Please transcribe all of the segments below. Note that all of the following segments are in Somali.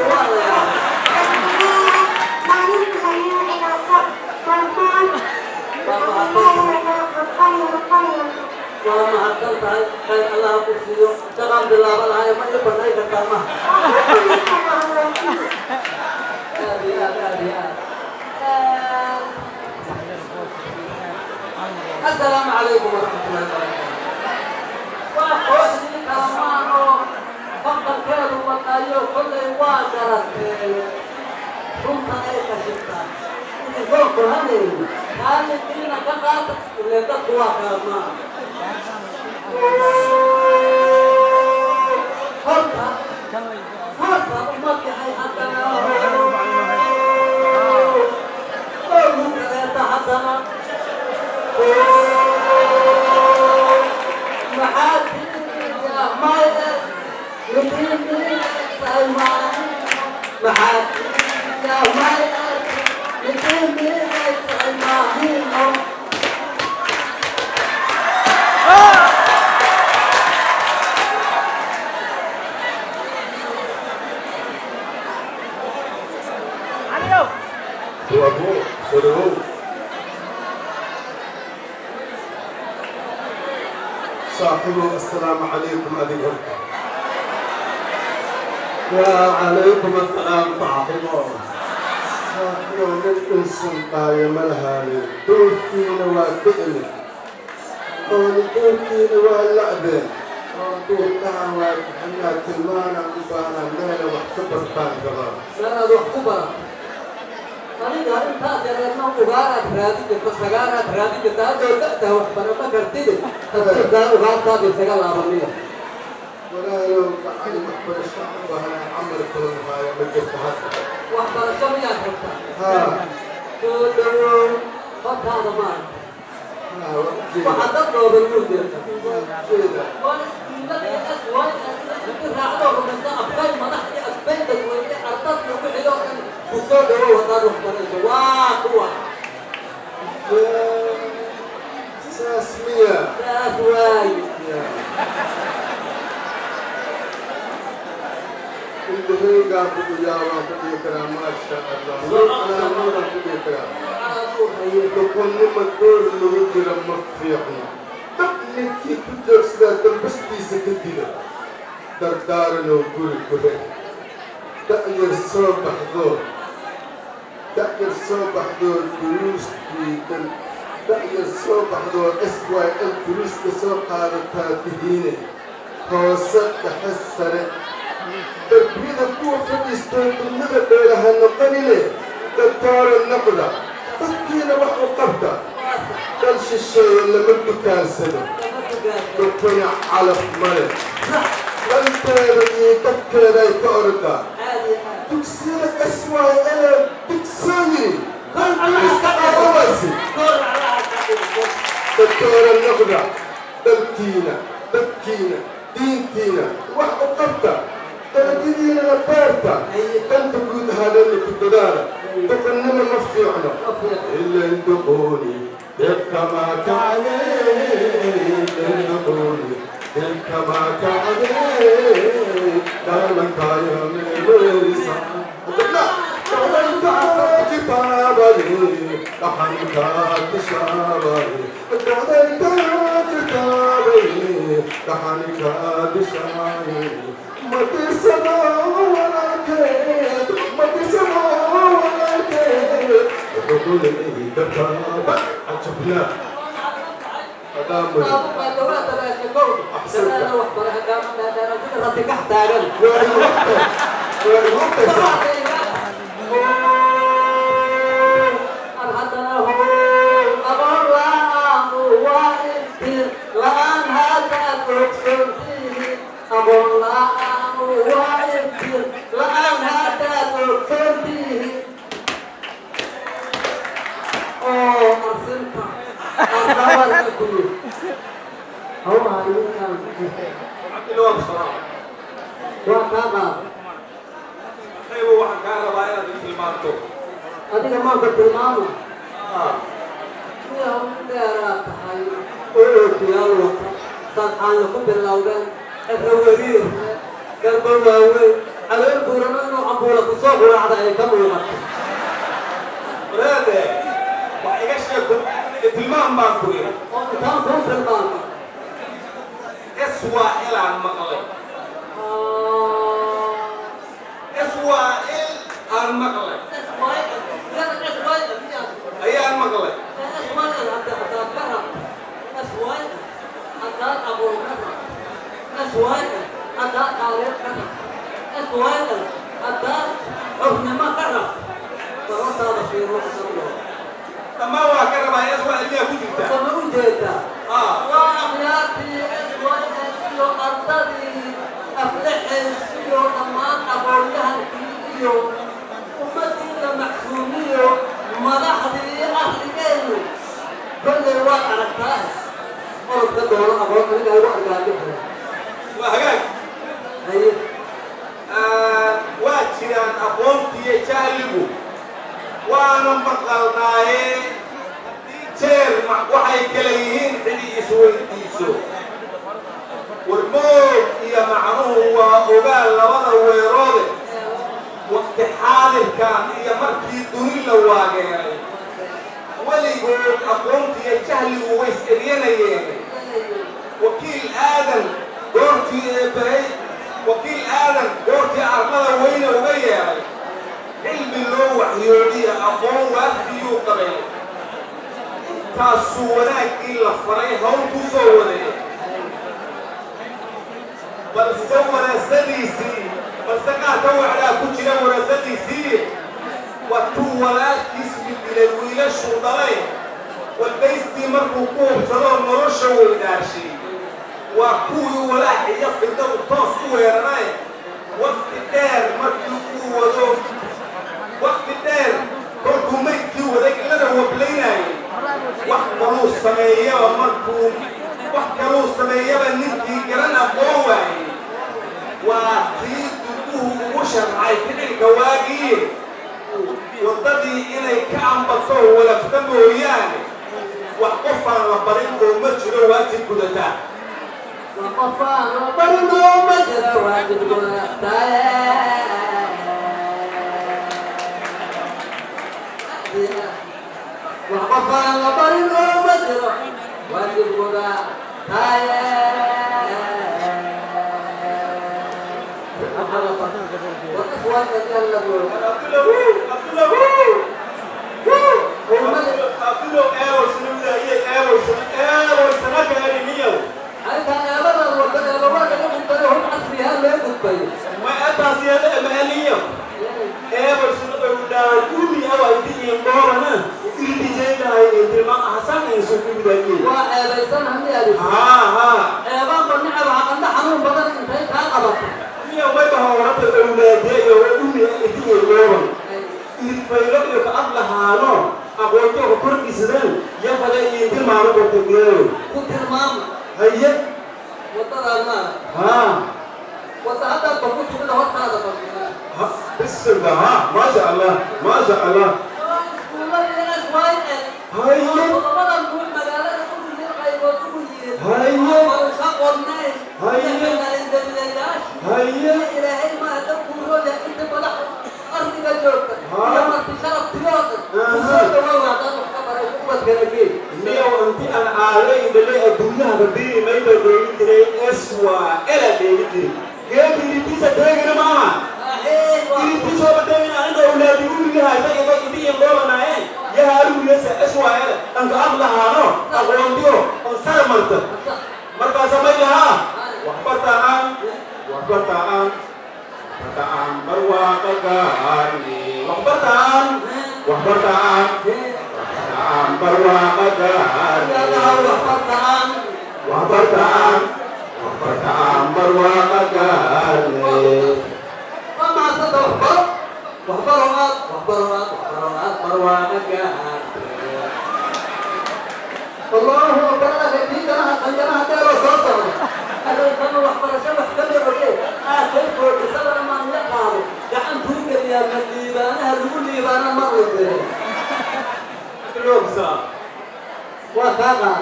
waa mahadsan tahay khayr allah ku siiyo shaqaan bilaabanahay ma ii banay kartaa ma aad iyo aad aad iyo aad assalaamu calaykum waraxmatullahi wabarakaatu waa kooxdii kalamaan oo faqalkeedu wadayo kollay waa garateen runta ay kashiftaa soo kohanayni kaalidkiina ka qaata ile dadku waa kalamaa horta horta ummadka ay haddana ogu kaleeta haddana maxaa tiiya maye midimii saymaan maxaa tiiya maye midimii saymaahino وابو سلوه صاحبه السلام عليكم أبيهم وعليكم السلام صاحبه صاحبه من إنسان قايم الهاني دورتين وكئن دورتين واللعبة دورتها وحنا تلمانا وبانا ميلا واحتبر كان كمان sanaad wax ku bara aniga intaad yareedna ugaaraad raadin jirta sagaaraad raadin jirta haddoo da'daa wax bara ma kartide tafsiirkaa ugaartaada isaga laabaniya ولا لو قاعد محبر الشعب وهنا عمل كل ما يمجد حتى waxbarasho miyaad rabtaa ها soo dhawow hortaada maarka ها وجينا waxaa dad dhooban muu jeerta جينا waa iskuullada iyo aswaayda raacdoo rumaysa afkay madax iyo asbay dadweyne ardad lagu xidho dhan ku soo dhawow haddaad waxbarayso waa kuwa ساسمية saas waaye اللي قاعد يا رب كرام ما شاء الله انا نور كرام تكون لما الدور اللي وجه لما تفيحنا تبني كيف تجرس لا تلبستي سكتنا دردارنا وقول كله تأجر صبح ذور تأجر صبح ذور دروس في تأجر صبح ذور اسوأ الدروس كسوق هذا تاتهينه هوسك حسرت تربية القوة في استنبط لها النقل دكتور النقدة تكينا وحو قبضة دلش الشيء اللي منه كان سنة دكتور على ملك انت بدي تكينا يتأرد تكسيرك اسوأ انا تكسيني دكتور النقدة تبكينا تبكينا دينتينا وحو قبضة تبكينا نبارتا كنت تقول هذا اللي في الدولار تقنم مفتوحنا إلا يندقوني تبقى ما كعلي يندقوني تبقى ما كعلي دائما كايا من الورسا لا دائما كايا كتابني لحن كات شابني دائما كايا كتابني لحن كات شابني ما تسمع ولا كيد ما تسمع ولا كيد تقول لي كتاب عجبنا هذا هو هاي عبدالله بصراحة وكذا أيوة واحد كان ربا إلى ذي المارتو adiga maanka tilmaama آه miyaa u dheeraa tahay olookiyaal wata sadxaanya ku bilowdeen erraweriir garba waaweyn calool buurano inuu buula kusoo guraacda ay ka muuqato wadaade wax iga sheeg tilmaan baan ku yidhi oo intaan kuu tilmaamay iswaa ilaan maqlay iswaa il aan maqlay ayaan maqlay dhammaan waa ka rabaa iswaa ilmiyaa ku jirta ah madaxdii ahligeenu kolley waad aragtaa orodka doono aqoon aniga igu argaagixi waa hagaag haye waa jiraan aqoontiiyo jahligu waana maqalnaaye jeer ma- waxay kala yihiin xili isweydiiso warmoog iyo macnuhu waa ogaal labada weeroode waqti xaadirkan iyo markii duni la waageeray weligood aqoontiiyo jahligu way is-eryanayeen wakiil aadan goortii eebahay wakiil aadan goortii arlada weyne uga yeeray cilmi loo waxyoodiya aqoon waafiyuu qabay intaasuu wanaaggii la faray hawl ku soo waday balse wanaasadiisii balse qaarka wacdaa ku jira wanaasadiisii watuu walaalkiis midilay wiilashuu dhalay walbaystii markuu ku hubsadoo nolosha weydaashay waa kuwii walaac iyo fidadu toos u weeranay waqti dheer markii uu wado waqti dheer kolkuu maydkii waday ilada wablaynayay wax kaluu sameeyaba markuu wax kaluu sameeyaba ninkii garan aqoon waayey waa tii dubuhu ugu sharcay ficilka waagii waddadii inay ka ambato walafta mooyaane wax qofaan la barin oo ma jiro waajib gudataa وقفان وبرنو مجرى واجب وقفان وبرنو مجرى واجب وإخوان يتكلمون halka eebadan wada eebawaaga uqubtay hub casriyaa loo gudbay waa eebaysan haddii aad eebaanba nicab haqanda xanuun badan intay kaa qabato aqoontoga korkiisadeen yafale iyo tilmaamo kortageeyo ku tilmaama haye wadadaan maara haa wada haddaad ba ku timida hortaada ba بسم الله ها ما شاء الله ما شاء الله niyo inti aan aalay dhalay adduunyaha badii mayba dheegi jiray eswa ela dheegi jiray geedi iritiisa deegina maaha iritiisooba deegina aniga awlaadi uligaha ida ida idi indhoolanaye yaha arugiyasa eswa ela anka ab lahaano aqoontiyo on sara marta markaasa may lahaa waxbartaan waxbartaan waxbartaan barwaaqa gaarni waxbartaan waxbartaan waxbartaan barwaaqa gaarni waxbartaan waxbartaan barwaaqa gaarni الله أكبر لك في جناح قنجرها ديرو صوته هذا كان وحبرشة وحكمي عليه آخر فوق سبب ما نقعه جعل توقع يا من ليبانا هرقول ليبانا مرة بيه وفاقا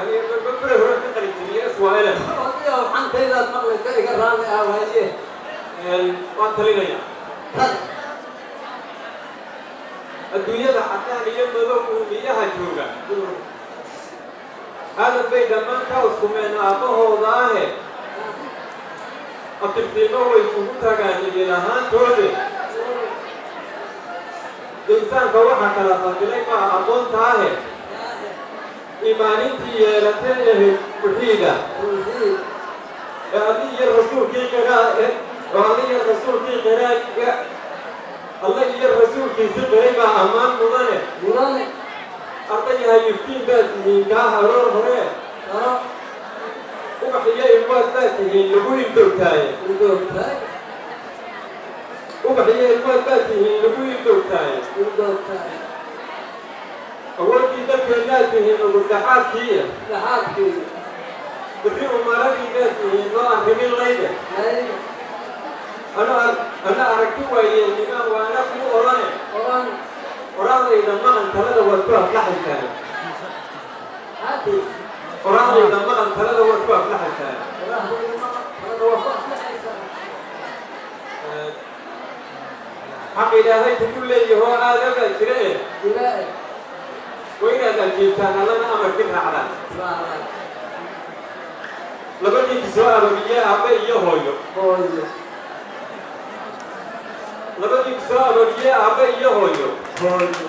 رضي وحن كيدا المغلق كي قرامي أهواليه waan talinaya Tan. adduunyada cadaan iyo madow uumiyaha jooga hadal bay dhammaan ka uskumeen aabbahooda ahe abtirsiimo way isugu tagaan idin ahaantoode insaanka waxaa kala fadilay maa aqoonta ahe imaanintii yeelatay ehe muxiida Tawxiid. ee adii iyo rasuulkii qiraa oo adii iyo rasuulkii qiraaga alla iyo rasuulkiisi qiray baa ammaan mudane Mudane. ardayahay iftiin baad tihiin kaa haroor hore Taro. ubax iyo ilmaad baad tihiin lagu hildowtaaye Udogtaay. ubax iyo ilmaad baad tihiin lagu hildowtaaye Udogtaay. awoodii dalkeennaad tihiin ugurdaxaadkii Dhaxaadkii. bixi umaradii baad tihiin loo arrimin layde Ay. ana ana aragti waayeen nimaan waana kuu odhane Oran. qoraahdayda maqan talada waad ku aflaxaysaa Hadi. qoraahdayda maqan talada waad ku aflaxaysaa Qoraahdayda maqan. Talada waa ku aflaxaysaa. xaq ilaahay kugu leeyahoo aadabaa jira e Ilaahay. waa inaad aljeestaan allana amarki raacdaan Raacay. labadii soo arooriye aabbe iyo hooyo Hooyo. labadii soo arooriye aabbe iyo hooyo Hooyo.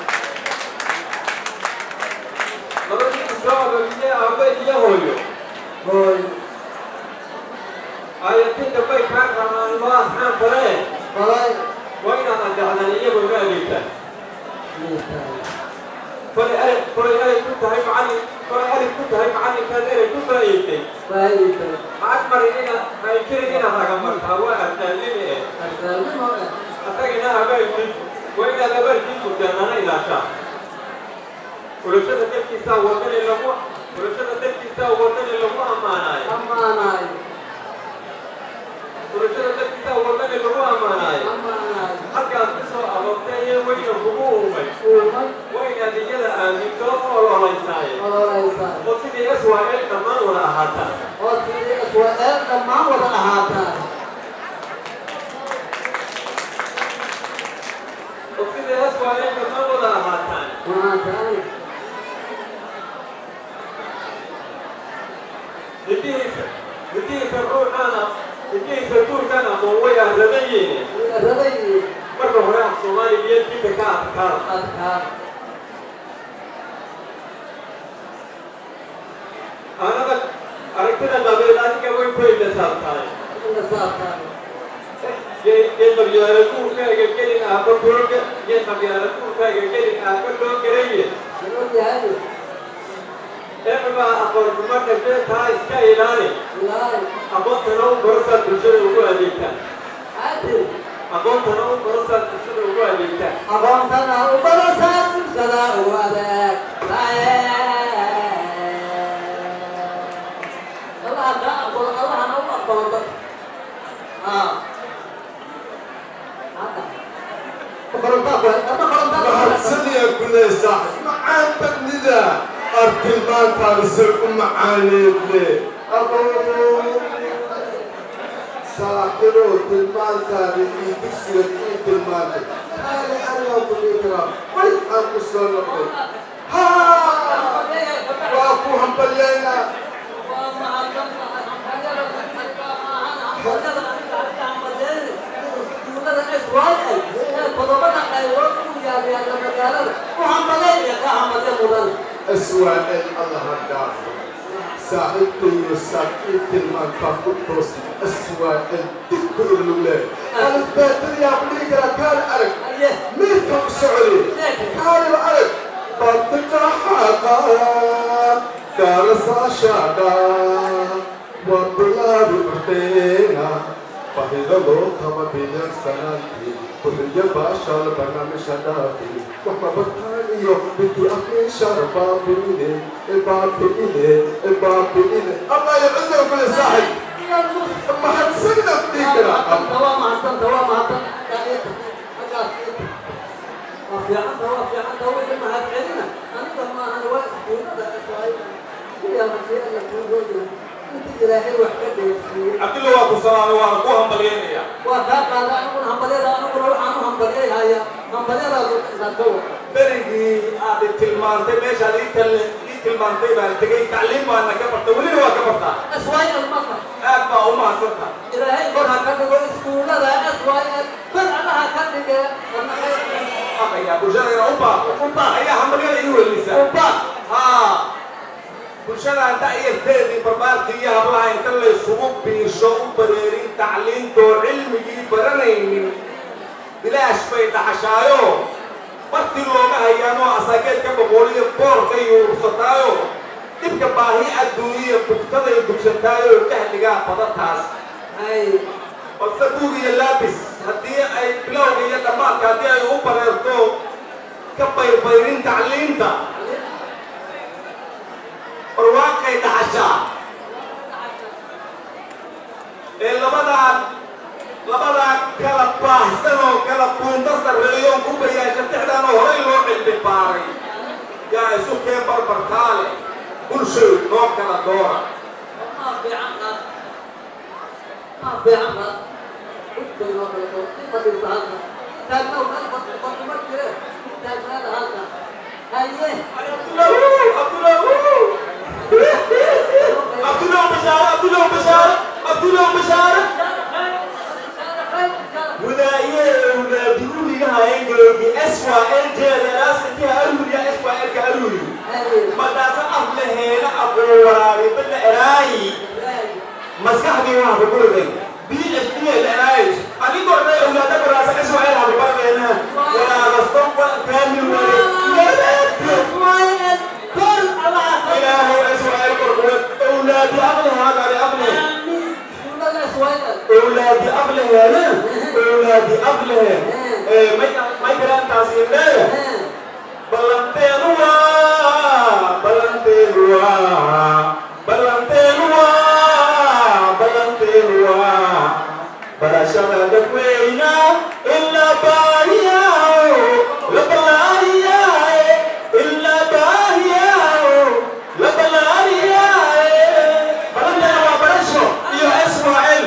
labadii soo arooriye aabbe iyo hooyo Hooyo. aayatinta bay kaa rabaan loo asxaan fale Balay. waa inaad adeecdaan iyagoo ma adeegtaan Miisaay. kolay alif kolay alif ku tahay macallin kolay alif ku tahay macallinkaad erey ku faa'iiday Faa'iido. macag marin inaad haykirin inaad hagamartaa waa ardaalimi eh Ardaalnimo eh. asagina abaalkii waa inaad abaalkii murdaanana ilaashaa xulashada dalkiisaa wadani lagu xulashada dalkiisaa wadani lagu ammaanaayo Ammaanaay. xulashada dalkiisaa wadani lagu ammaanaayo Ammaanaay. halkaad ku soo aroortay ee weyna kugu uumay Uumay. waa inaad iyada aaminto oo lolaysaaye Ololeysaay. oo sidii swal dhammaan wada ahaataa oo tidhi Israa'eel dhammaan wada ahaataa. oo sidii swal dhammaan wada ahaataan Maantaani. hidihiisa hidihiisa ruuxaana hidihiisa guurkaan aqoon way arradayeene Radayii. marka hore af soomaaliya iyo dinka ka adkaara Adkaa. anada aragtida qabeed adiga way ku ilasaabtaay Inna saabtaa. gee qabyaala guurkaaga gelin aaba googa gee qabyaala guurkaaga gelin aaba loo garaye Inuu yahay. eebaa aqoon xumo dhafee taa iska ilaali Ilaahay. aqoontana u barasaad bulshada ugu adeegtaa Hadi. aqoontana u barasaad bulshada ugu adeegtaa Aqoontana u barasaa bulshada ugu adeeg. Allah ka aqbalo, Allahna u aqbalo dadka. Ah. Hadda. Korontaa ku hay- hadda korontaa ku hay- mahadsan yaa kuley saaxib macaan badnida arkin maantaada sir u macaaneedle saaxibow tilmaantaada iyo dugsiga ii tilmaantay haali anigaa ku dhihi karaa way aan ku soo noqday haa waa ku hambalyaynaa aswaa'il allaha dhaafo saaxiibkayo saakiin tilmaantaa ku toos aswaa'il dibku irlule alifbeetadiyaa ku dhihi karaa kaali arag miirka u socday kaaliba arag bantika xaqa gaarasaashaadha waa bilaabi urdeena bahida loo qaba bidan sanaadkii kuxiyo baashaal barnaamijha dhaafi waxba bartaan iyo binti afmin sharbaabine ibaabiine ibaabiine allah ya cizo kule saaxib mahadsanida ku dhihi karaa Thank you. inta ilaahay wax ka dheefiyey cabdilla waa ku salaamay waana ku hambalyeynaya waa kaa qaada aniguna hambalyada aniguna waxaan u hambalyayhaya hambalyadaadu inaad ka wada berigii aad i tilmaantay meeshaad ii tal- ii tilmaantay baan tegey tacliim baana ka bartay welina waa ka bartaa SYL marka aad baa u mahadsanta ilaahay kor ha ka dhigo iskuullada SYL kor allaha ka dhige wadna khayr aqaya bulshada inaa u baaqo U baaq. ayaa hambalyada ii welisa uba haa bulshadaan da'yarteedii barbaarkii iyo hablaha inta laysugu biisho u bareerin tacliintoo cilmigii baranaynin bilaash bay dhaxashaayo martii looga hayaanoo asaageedka boqoliyo boorka yuursataayo dhibka baahi adduuniya bugtaday dugsataayo jahligaa badataas ay balse buug iyo laabis haddii ay bilowga iyo dhammaadka haddii ay u bareerto ka bayrbayrin tacliinta barwaaqay dhaxashaa ee labadaa labadaa kala baahsan oo kala buunta sarreeyoon ku bayaasha tixdaan oo horay loo cilmi baaray yaa isu keen barbartaale bulshoy noo kala doora ma fiican qaad ma fiican qaad udbay noo kala doo in fadhiista halka taagna u kala fadhi fadhi ma jire taagnaada halka haye abdullaw abdullaw abdullaw bashaare abdullaw bashaare abdullaw bashaare وداية وداية هاي جوجي أسوأ أنت ناس فيها أرولي أسوأ أنت أرولي ما دافع أهل هنا أبو ورابي بدنا إراي مسكح دي واحد بقول لك بي إس بي الإراي أنا قلت لك أولادك راسك أسوأ أنا أبو بابا هنا ولا غصتم ولا كامل ولا يا إلهي أسوأ القرآن أولادي أغلى هذا على أغلى أولادي أغلى هنا أولادي أغلى ما ما يقرأ تاسين ده Balantenua, balantenua, balantenua, balantenua. Barashara da kwena illa bahiya, la balariya, illa bahiya, la balariya. Balantenua barasho, iyo Ismail.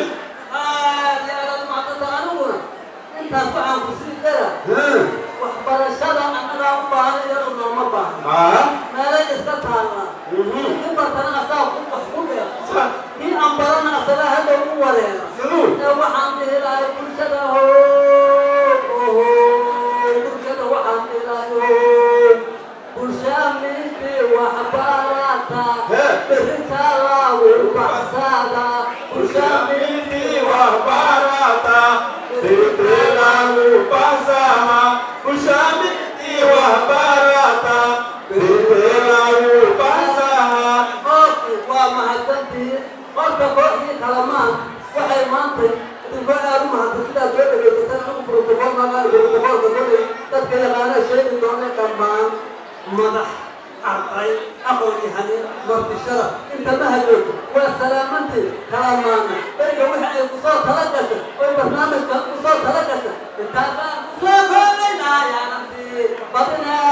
Hmm. waxbarashada annagaa u baahan iyadu nooma baahan Ah. meelay iska taalla Mhm. in bartana asaa ku wax ku dheer Sa. kii aan barana asaga hadda u wareera Siduu. ee waxaan dhihi lahay bulshada ho oho bulshada waxaan dhihi lahay ho bulshaamidii waxbarata Hee. berrintaa laagu baxsaada bulshaamidii Ushamiti wa barata, Tirtelamu pasama. Ushamiti wa barata, Tirtelamu pasama. oodki waa mahadsantihiin horta kooxdii kalamaan waxay maantay idinko aad u mahadsan sidaad soo dhegaysateen anigu brotokool maagaan brotokoolka kolay dadka yaqaana sheegi doona dhammaan madax arday aqoon-yahanin martishada inta ma hajoogto waa salaamantii kalamaana beriga wixii ay kusoo tala gashay oy barnaamijkan kusoo tala gashay intaasaan kusoo koobaynaayaanantii badinaa